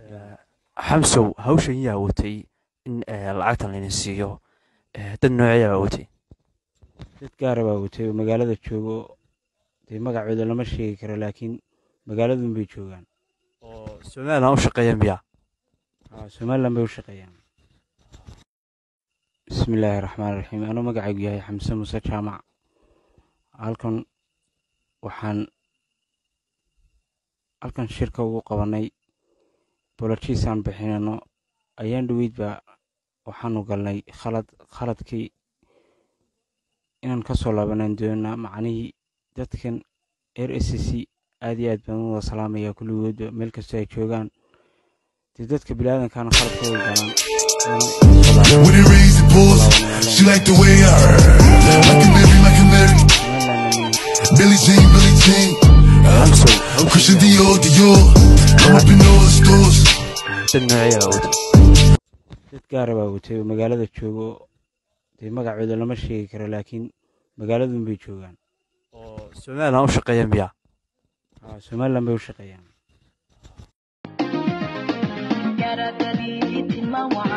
xamsow hawshan yaa watay in lacagtan laydin siiyo dad nooceeyaa baa watay dad gaara baa watay oo magaalada joogo dee magacooda lama sheegi karo laakiin magaaladun bay joogaan oo somalilan u shaqeeya miyaa somalilan bay u shaqeeyaan bismillaahi raxmaan raxiim anuu magacaygu yahay xamse muuse jaamac halkan waxaan halkan shirka ugu qabanay bolojiisaan bixinano ayaan dhoweyd baa waxaanu galnay khalad khaladkii inaan ka soo laabanaan doonaa macnihii dadkan r s c aad iyo aad baan u wada salaamayaa kulligoodba meel kastoo ay joogaan dee dadka bilaadankaana khaladkooda galaan When it rains, it pours. She like the way I like a Mary, like a Mary. Billie Jean, Billie Jean. xamsow Christian Dior, Dior. I'm up in all the stores. dad nooceeyaa baa watay dad gaara baa watay oo magaalada joogo dee magacooda lama sheegi karo laakiin magaaladun bay joogaan oo somalilan u shaqeeya miyaa somalilan bay u shaqeeyaan Yara dalili timawa